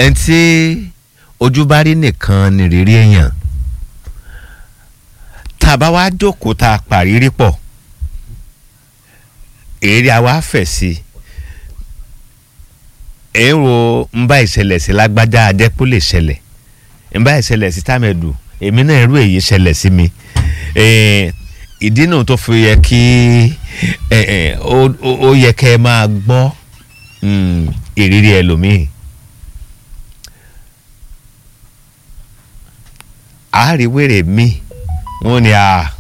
ẹni tí ojú bá rí nìkan ni rírí èèyàn tá a bá wá jókòó tá a pàrírí pọ̀ èrè àwa fẹ̀ sí èrò ń bá ìṣẹ̀lẹ̀ sí lágbájá adẹ́kú lè ṣẹlẹ̀ ń bá ìṣẹ̀lẹ̀ sí tàmẹ̀dù èmi náà irú èyí ṣẹlẹ̀ sí mi ìdí náà tó fi yẹ kí ó yẹ kẹ́ ẹ máa gbọ́ ìrírí ẹlòmíì àáríwèrè mi wọ́n ní a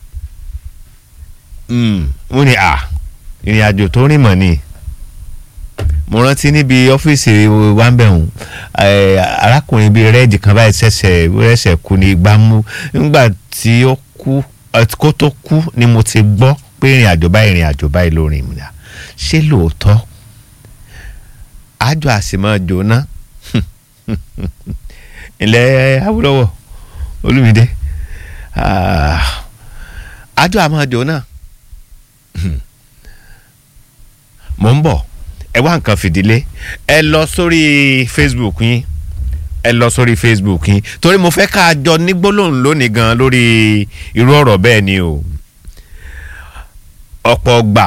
wọ́n ní a ìrìn àjò tó rìn mọ̀ ni mo rántí níbi ọ́fíìsì wambẹ̀hún arákùnrin bíi rẹ́ẹ̀dì kan báyìí ṣẹ̀ṣẹ̀ rẹ́ṣẹ̀ kú ní gbámú nígbà tí ó kú kó tó kú ni mo ti gbọ́ pé ìrìn àjò báyìí ìrìn àjò báyìí ló rìn mìíràn ṣé lóòótọ́ àjọ àsìmọ́ jóná ilẹ̀ Awólọ́wọ̀ Olúmídé àjọ àmọ́ jóná mò ń bọ̀ ẹ wá nǹkan fìdílé ẹ lọ sórí Facebook yín ẹ lọ sórí Facebook yín torí mo fẹ́ ká a jọ ní gbólóhùn lónìí gan lórí irú ọ̀rọ̀ bẹ́ẹ̀ ni o ọ̀pọ̀ gbà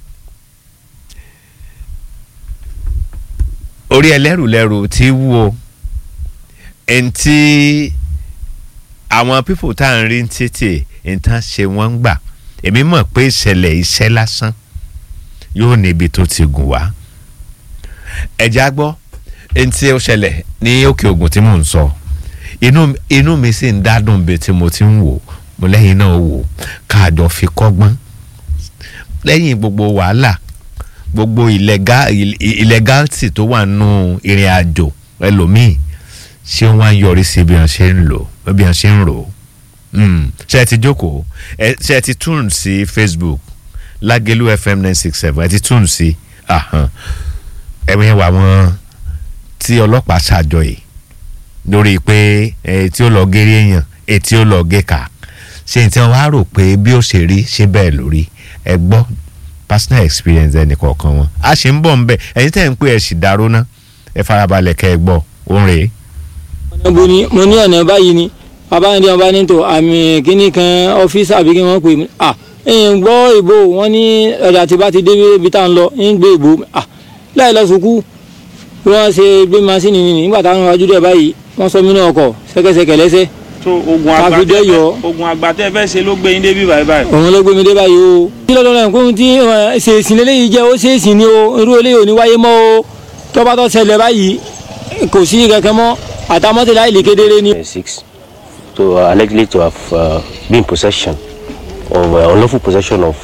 orí ẹlẹ́rùlẹ́rù tí wúwo ẹni tí àwọn pípò tá à ń rí títì nǹkan ṣe wọ́n ń gbà èmi mọ̀ pé ìṣẹ̀lẹ̀ iṣẹ́ lásán yóò níbi tó ti gùn wá ẹ̀já gbọ́ ẹni tí ó ṣẹlẹ̀ ní òkè ògùn tí mò ń sọ inú inú mi sì ń dádùn bí tí mo ti ń wò mo lẹ́yìn náà wò káàjọ fi kọ́gbọ́n lẹ́yìn gbogbo wàhálà gbogbo illegality tó wà nù ìrìn àjò ẹlòmíì ṣé wọ́n á yọrí sí bí wọ́n ṣe ń lò bí wọ́n ṣe ń rò ṣe ẹ ti jókòó ṣe ẹ ti tún sí Facebook Lágẹ̀lú FM nine six seven ẹ ti tún sí ẹ̀wọ̀n wà wọ́n tí ọlọ́pàá ṣàjọ yìí lórí pé tí ó lọ géré èèyàn etí ó lọ gé ká ṣe tí wọ́n wá rò pé bí ó ṣe rí ṣe bẹ́ẹ̀ lórí ẹ gbọ́ personal experience ẹnì kọ̀ọ̀kan wọn a ṣe ń bọ̀ ń bẹ̀ ẹ̀yin tẹ̀ ń pè ẹ̀ sì dáró ná ẹ farabalẹ̀ kẹ́ ẹ gbọ́ òun rèé. mo ní mo ní ọ̀nà báyìí ni bàbá yẹn tí wọn bá ní tó àmì kíní kan ọ́fíìsì àbí kí wọ́n pè mí à ń gbọ́ ìbò wọn ní ọjà tí bá ti dé ibi tá à ń lọ ń gbé ìbò à láì lọ sùkú bí wọ́n ṣe gbé masínì nìyí nígbà táwọn wájú dẹ̀ báyìí wọ́n sọ mí náà ọkọ̀ ṣẹ́kẹ́ṣẹkẹ̀ lẹ́sẹ̀ so ogun Káfíńdé àgbàtẹ yọ. ogun àgbàtẹ fẹ́ ṣe ló gbé yín débi báyìí báyìí. òun ló gbé mi dé báyìí o. kí lọ́dọ̀ náà kóhun tí ẹ, ṣèèṣì lélẹ́yìí jẹ́ ó ṣèèṣì ni o irú eléyìí ò ní wáyé mọ́ o tọ́ba tó ṣẹlẹ̀ báyìí kò sí kankan mọ́ àtàmọ́tẹ́lá ìlú kedere ni. six to uh, allegedly to have uh, been in possession of uh, unlawful possession of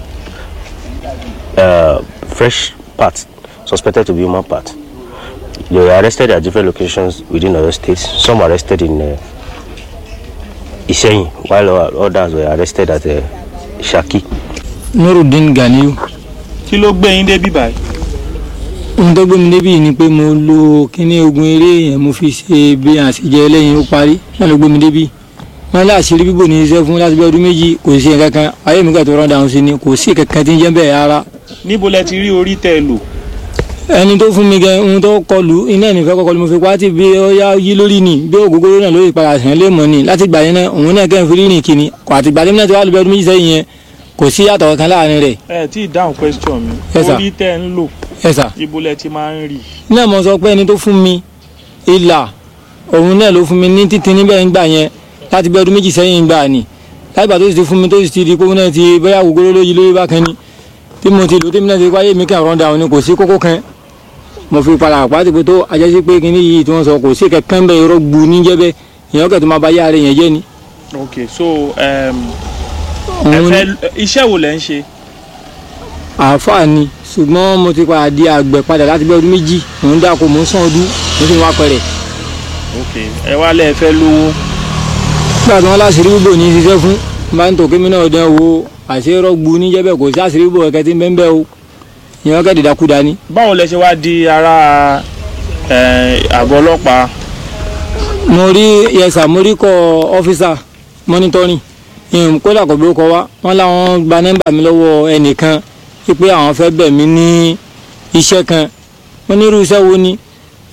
uh, fresh parts suspected to be human parts. They were arrested at different locations within other states. Some were arrested in uh, Iseyin, while o- others were arrested at uh, Shaki. nurudeen ganiyu kí ló gbé yín débi báyìí. ohun tó gbé mi débi yìí ni pé mo lo kíní ogun eré yẹn mo fi ṣe bí àṣejẹ lẹ́yìn ó parí náà ló gbé mi débi wọn lé àṣírí bíbò ní iṣẹ́ fún láti bí ọdún méjì kò sí nǹkan kan ayé mi kà tó rán dáhùn sí ni kò sí kankan tí ń jẹ́ bẹ́ẹ̀ rárá níbo lẹ ti rí orí tẹ lò. ẹni tó fún mi gẹ ohun tó kọlù iná ìnìfẹ́ kọkọlù mo fi pàtì bí ó yá yí lórí ni bí ògógóró náà lórí ìpadà sàn lé mọ́ ni láti gbà yẹn náà òun náà kẹ́ ń fi rírìn kìíní kò àti gbà tẹ́mi náà ti wá lóbi ọdún méjì sẹ́yìn yẹn kò sí yàtọ̀ kankan láàrin rẹ̀ ẹ tí ì dáhùn question mi. Yes, sir. orí tẹ ń lò ẹ sà ibo lẹ ti máa ń rí. náà mo sọ pé ẹni tó fún mi ìlà òun náà ló fún mi ní títí níbẹ̀ ń gbà yẹn láti bí ọdún méjì sẹ́yìn gbà ni láti gbà tó sì ti fún mi tó sì ti di pé òun náà ti bóyá ògógóró lóyí lórí bákan ni tí mo ti lò tí mi náà ti wáyé mi kàn rọ́ndà òun ni kò sí kókó kan mo fi padà pàtó pé tó ajásí pé kíní yìí tí wọ́n sọ kò sí kankan bẹ́ẹ̀ irọ́ gbu níjẹ́ bẹ́ẹ̀ èèyàn kẹ́ tó máa bá yá ara yẹn jẹ́ ni. ok so um, ẹ òun fẹ́ iṣẹ́ wo lẹ ń ṣe. àáfàá ni ṣùgbọ́n mo ti padà di àgbẹ̀ padà láti bí ọdún méjì mò ń dáko mò ń sàn ọdún mo sì ń wá pẹ̀rẹ̀. ok ẹ wá lẹ fẹ́ lówó. nígbà tí wọ́n láṣìírí bíbò ní í ṣiṣẹ́ fún bá ń tò kémi náà dán wo àṣeyọrọ gbu níjẹ́ bẹ́ẹ̀ kò sí àṣírí bíbò kẹ̀kẹ́ tí ń bẹ́ẹ̀ bẹ́ẹ̀ o ìyẹn kẹ́ dìdakúda ni. báwo lẹ ṣe wá di ara ẹ, àgọ́ ọlọ́pàá. mo rí yẹsà mo rí kọ ọ́fíìsà mọ́nítọ́rìn ìhùn kódà kò bí ó kọ wá wọ́n láwọn gba nọ́mbà mi lọ́wọ́ ẹnìkan wípé àwọn fẹ́ bẹ̀ mí ní iṣẹ́ kan wọ́n ní irú iṣẹ́ wo ni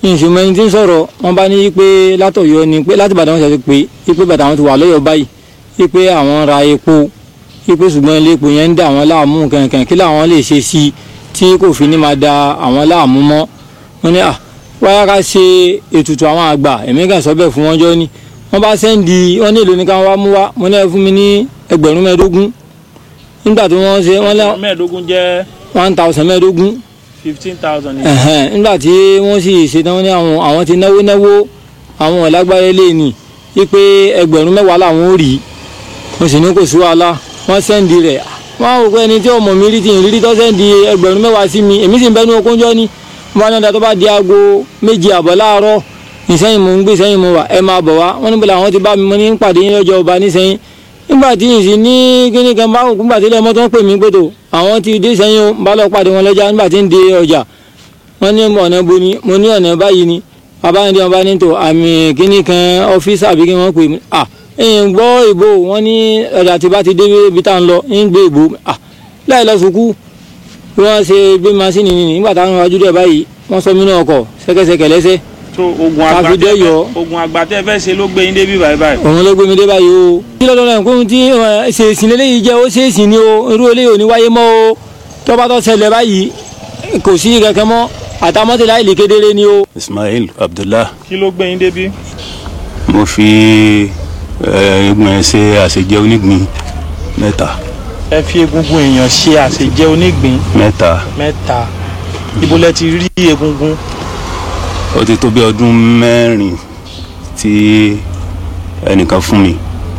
ìṣòwò ẹni tí ń sọ̀rọ̀ wọ́n bá ní pé látọ̀yọ́ ni pé láti Ìbàdàn wọn ṣe pé pé bàtà wọn ti wà lọ́yọ̀ báyìí pé àwọn ra epo pé ṣùgbọ́n ilé epo yẹn ń dà wọ́n láàmú kankan kí làwọn lè ṣe sí i tí kò fi ní máa da àwọn láàmú mọ́ wọ́n ní à wáyà ká ṣe ètùtù àwọn àgbà èmi kàn sọ bẹ́ẹ̀ fún wọn jọ ni wọ́n bá sẹ́ndì wọ́n ní èlò ní káwọn wá mú wá mo ní ẹ fún mi ní ẹgbẹ̀rún mẹ́ẹ̀ẹ́dógún nígbà tí wọ́n ṣe wọ́n lẹ́ mẹ́ẹ̀ẹ́dógún jẹ́ one thousand mẹ́ẹ̀ẹ́dógún fifteen thousand. ẹ̀hẹ́n nígbà tí wọ́n sì ṣetán ní àwọn àwọn ti náwó náwó àwọn ọ̀lágbára ilé ni wípé ẹgbẹ̀rún mẹ́wàá làwọn ò rí mo sì ní kò sí wàhálà wọ́n sẹ́ndì rẹ̀ wọ́n á wò pé ẹni tí ọmọ mi rí ti ìrírí tó sẹ́ndì ẹgbẹ̀rún mẹ́wàá sí mi èmi sì ń bẹ́nu okóńjọ́ ni wọ́n á ní ọ̀dà tó bá di aago méjì àbọ̀ láàárọ̀ ìsẹ́yìn mò ń gbé sẹ́yìn mo wà ẹ máa bọ̀ wá wọ́n níbo làwọn ti bá mi mo ní pàdé yín lọ́jọ́ ọba nísẹ́yìn nígbà tí ìsìn ní kíní kan bá òkú nígbà tí ilé ọmọ tó ń pè mí gbòdò àwọn ti dé sẹ́yìn o bá lọ pàdé wọn lọ́jà nígbà tí ń de ọjà wọ́n ní ọ̀nà bo ni mo ní ọ̀nà báyìí ni bàbá ní ọba ní tò àmì kíní kan ọ́fíìsì àbí kí wọ́n pè mí à ẹ̀yìn gbọ́ ìbò wọ́n ní ọjà tí bá ti dé ibi tá à ń lọ ń gbé ìbò à láì lọ sùkú bí wọ́n ṣe gbé masínì nìyí nígbà táwọn wájú dẹ̀ báyìí wọ́n sọ mí náà ọkọ̀ ṣẹ́kẹ́ṣẹkẹ̀ lẹ́sẹ̀ so ogun Káfí àgbà tẹ́ dẹ́yọ̀. fẹ́ ogun àgbà tẹ́ fẹ́ ṣe ló gbé yín débi báyìí báyìí. òun ló gbé mi dé báyìí o. kí lọ́dọ̀ náà kóhun tí ẹ, ṣèèṣì lélẹ́yìí jẹ́ ó ṣèèṣì ni o irú eléyìí ò ní wáyé mọ́ o tọ́ba tó ṣẹlẹ̀ báyìí kò sí kankan mọ́ àtàmọ́tì láì lè kedere ni o. ismail abdullah kí ló gbé yín débi. mo fi eh, egun ẹ ṣe àṣejẹ onígbín mẹ́ta ẹ fi egungun èèyàn ṣe àṣejẹ onígbín mẹ́ta mẹ́ta ibo lẹ ti rí egungun. ó ti tó bí ọdún mẹ́rin tí ẹnìkan fún mi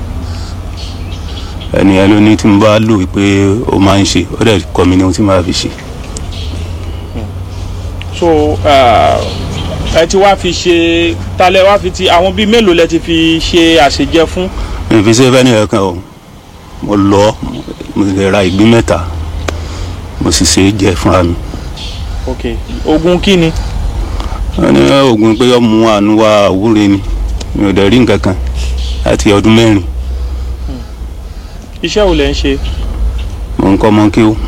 ẹnìyẹn ló ní tí mo bá lò pé ó máa ń ṣe ó dẹ̀ kọ́ mi ní ohun tí màá fi ṣe so uh, ẹ ti wá fi ṣe talẹ wá fi ti àwọn bíi mélòó lẹ ti fi ṣe àṣejẹ fún. mi ò fi ṣe fẹ́ni ẹ̀kan o mo lọ mo lè ra ìgbín mẹ́ta mo sì ṣe é jẹ fúnra mi ok ogun kí ni. wọ́n ní oògùn pé ọmọ àánú wa àwúre ni mi ò dẹ̀ rí nǹkan kan láti ọdún mẹ́rin iṣẹ́ wo lẹ ń ṣe. mo ń kọ́ ọmọ kí ó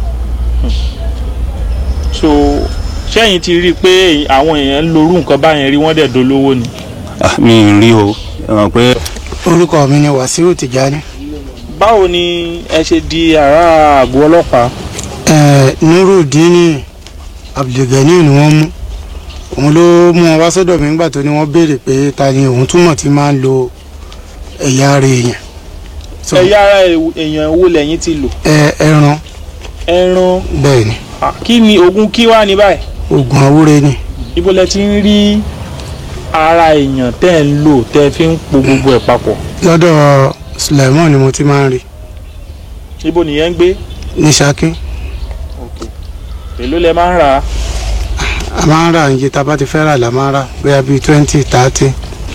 so sẹ́yìn ti rí i pé àwọn èèyàn ń lorú nǹkan báyẹn rí wọ́n dẹ̀ dolówó ni. Ah, mi ì rí o ẹ mọ̀ pé orúkọ mi ni wàsíù tìjání báwo ni ẹ ṣe di àrà àgọ́ ọlọ́pàá. ẹ nurudini abdulgani ni wọ́n mú òun ló mú wọn wá sọ́dọ̀ mi nígbà tó ní wọ́n béèrè pé ta ni òun túmọ̀ tí máa ń lo ẹ̀yà ara èèyàn So, ẹ̀yà ara èèyàn wo lẹ́yìn ti lò. ẹ ẹran ẹran bẹ́ẹ̀ ni ah, kí ni ogun kí wá ní báyìí. oògùn àwúre ni ibo lẹ ti ń rí ara èèyàn tẹ́ ẹ̀ ń lò tẹ́ ẹ fi ń po gbogbo ẹ̀ papọ̀. lọ́dọ̀ Suleiman ni mo ti máa ń rí ibo nìyẹn ń gbé. ní Ṣakí èló lẹ máa ń rà á. a máa ń rà iye tá a bá ti fẹ́ rà la máa ń rà bóyá bíi twenty thirty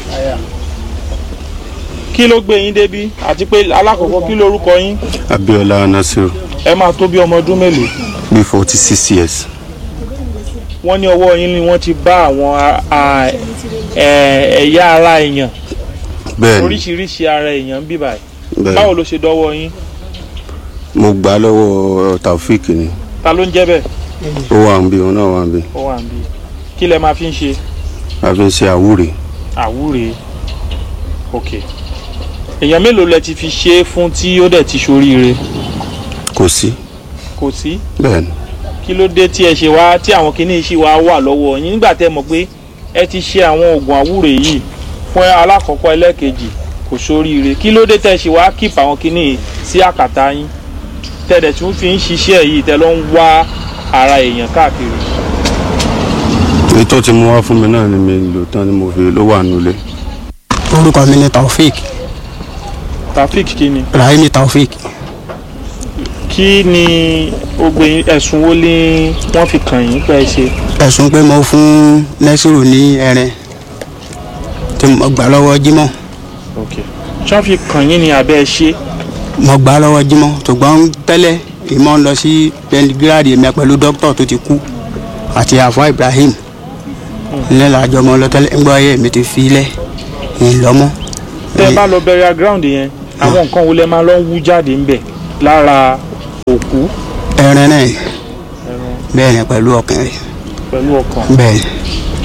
kí ló gbé yín débí àti pé alákọ̀ọ́kọ́ kí lorúkọ yín abiola nasiru ẹ máa tó bí ọmọ ọdún mélòó. bí forty six years wọ́n ní ọwọ́ yín ni wọ́n ti bá àwọn a- a- ẹ- ẹ̀yà ara èèyàn bẹ́ẹ̀ ni oríṣiríṣi ara èèyàn ń bí báyìí bẹ́ẹ̀ báwo ló ṣe dọ́wọ́ yín mo gbà á lọ́wọ́ taofik ni ta ló ń jẹ́ bẹ́ẹ̀ ó wà ń bí òun náà wà ń bí ó wà níbí kí lẹ máa fi ń ṣe a fi ń ṣe àwúre àwúre ok èèyàn mélòó lẹ ti fi ṣe é fún tí ó dẹ̀ ti ṣoríire kò sí kò sí bẹ́ẹ̀ ni kí ló dé tí ẹ ṣe wá tí àwọn kinní ṣì wá wà lọ́wọ́ yín nígbà tẹ́ mọ̀ pé ẹ ti ṣe àwọn oògùn àwúre yìí fún alákọ̀ọ́kọ́ ẹlẹ́ẹ̀kejì kò ṣoríire kí ló dé tẹ́ ṣe wá kíp àwọn kinní yìí sí àkàtà yín tẹ́lẹ̀ tún fi ń ṣiṣẹ́ yìí tẹ́ ló ń wá ara èèyàn káàkiri. èyí tó ti mú wá fún mi náà ni mi lò tán ni mo fi ló wà nulẹ̀ orúkọ mi ni taofik Taofik kí ni rahimi taofik kí ni ogbe yín- ẹ̀sùn wo ni wọ́n fi kàn yín pé ẹ ṣe. ẹ̀sùn pé mo fún nẹ́sìrò ní ẹrin tí mo gbà lọ́wọ́ jímọ̀ ok ṣé wọ́n fi kàn yín ni àbẹ́ ẹ ṣe. mo gbà lọ́wọ́ jímọ̀ ṣùgbọ́n tẹ́lẹ̀ ìmọ̀ ń lọ sí pẹ́ńtígírádì mi pẹ̀lú dókítà tó ti kú àti àfọ ibrahim nílẹ̀ àjọ ọmọ ọlọ́tẹ́lẹ̀ ń gbọ́ ayé mi ti fi ilẹ̀ ìlọ́mọ́ tẹ́ ẹ bá lọ burial ground yẹn àwọn nǹkan wo lẹ máa lọ ń wú jáde ńbẹ̀ lára òkú ẹrin náà bẹ́ẹ̀ ni pẹ̀lú ọkàn rẹ̀ pẹ̀lú ọkàn bẹ́ẹ̀ ni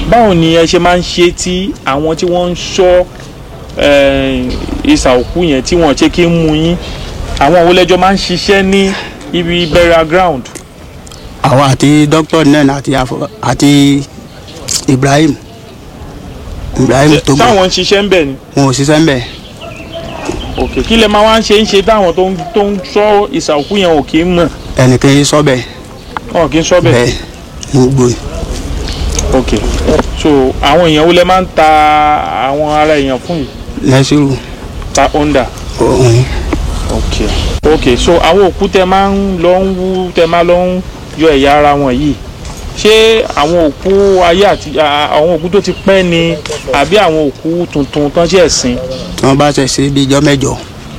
báwo ni ẹ ṣe máa ń ṣe tí àwọn tí wọ́n ń ṣọ́ eh, ìsà òkú yẹn tí wọ́n ṣe kí ń mú yín àwọn wo lẹ́jọ́ máa ń ṣiṣẹ́ ní ibi burial ground àwa àti dókítà náà àti àfọ- àti Ibrahim Ibrahim tó gbọ́ táwọn ń ṣiṣẹ́ ń bẹ̀ ni wọn ò ṣiṣẹ́ ń bẹ̀ òkè kí lẹ máa wá ń ṣe ń ṣe táwọn tó ń tó ń ṣọ́ ìsà òkú yẹn ò kì í mọ̀ ẹnìkan yìí sọ bẹ́ẹ̀ wọn kì í ṣọ́ bẹ̀ bẹ́ẹ̀ ní gbogbo yìí. ok so àwọn èèyàn wo lẹ máa ń ta àwọn ara èèyàn fún yìí lẹ́sìrù ta honda òun ok ok so àwọn òkú tẹ máa ń lọ ń wú tẹ máa lọ ń yọ ẹ̀yà ara wọn yìí ṣé àwọn òkú ayé àti à- àwọn òkú tó ti pẹ́ ni àbí àwọn òkú tuntun tán ṣe ẹ̀sìn tí wọ́n bá ṣe ṣe bí ijọ́ mẹ́jọ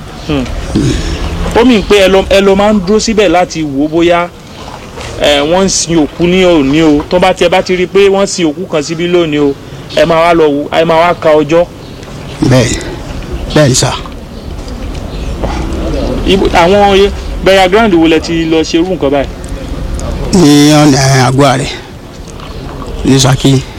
ó mì pé ẹ lọ ẹ lọ máa ń dúró síbẹ̀ láti wò ó bóyá ẹ wọ́n ń sin òkú ní òní o tó bá tiẹ̀ bá ti rí i pé wọ́n sin òkú kan síbí lónìí o ẹ máa wá lọ wò ẹ máa wá ka ọjọ́ bẹ́ẹ̀ bẹ́ẹ̀ ni sà Ibo- àwọn burial ground wo lẹ ti lọ ṣerú nǹkan báyìí ní ọ̀nà àgọ́ rẹ̀ ní Ṣakí